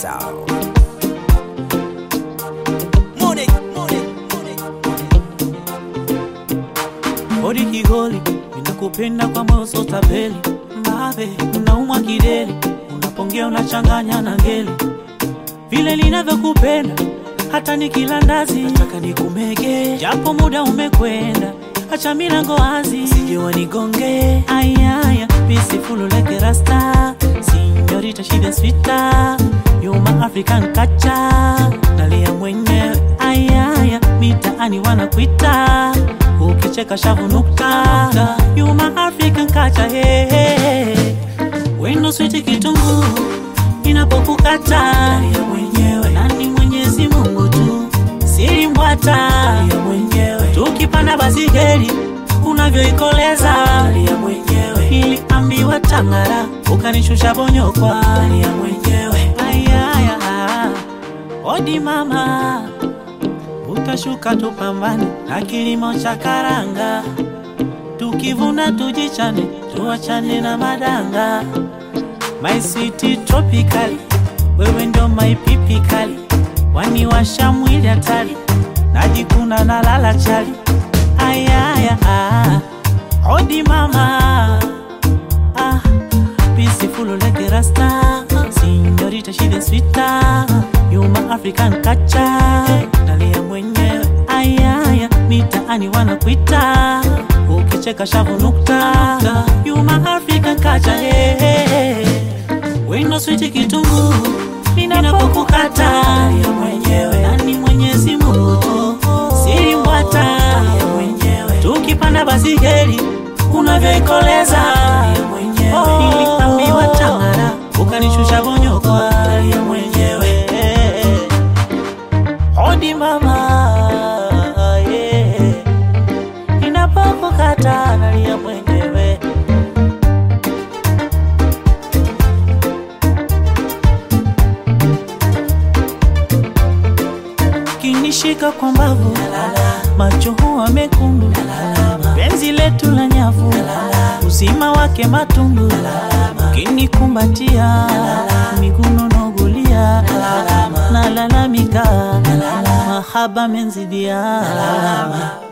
Sound. Money, money, money. Hodi Kigoli, ninakupenda kwa moyo sotabeli Mbabe, unaumwa kideli, unapongea unachanganya na ngeli Vile ninavyokupenda, hata nikila ndazi Nataka nikumege, japo muda umekwenda Acha milango wazi, sije wanigonge Ayaya, peaceful like rasta Señorita, she the sweeter You my African culture Nalia mwenyewe Ayaya, mitaani wanakuita Ukicheka shavu nukta You my African culture hey, hey, hey. Wendo switi kitunguu Inapokukata Nalia mwenyewe Nani mwenyezi Mungu tu Siri mbwata Nalia mwenyewe Tukipanda basi geri Unavyoikoleza Nalia mwenyewe Niliambiwa tangara Ukanishusha bonyokwa Nalia mwenyewe Ayaya Odi mama Utashuka tupambane na kilimo cha karanga, tukivuna tujichane, tuachane na madanga. My sweet tropical, wewe ndo my pipi kali, waniwasha mwili hatari, najikuna na lala chali. Ayaya, ah, odi mama, ah, peaceful like rasta, señorita she the sweeter, you my African culture, nalia mwenyewe. Ayaya, mitaani wanakuita, ukicheka shavu nukta, you my African culture, hey, hey, hey. Wino switi kitunguu ninapokukata ya mwenyewe nani Mwenyezi Mungu tu siri mbwata ya mwenyewe tukipanda basi geri unavyoikoleza ya mwenyewe niliambiwa tangara ukanishusha bonyoko ya mwenyewe hodi mama yeah. ninapokukata nalia mwenyewe kinishika kwa mbavu macho huwa mekundu penzi letu la nyavu uzima wake matundu kinikumbatia miguno nogulia nalalamika mahaba menzidia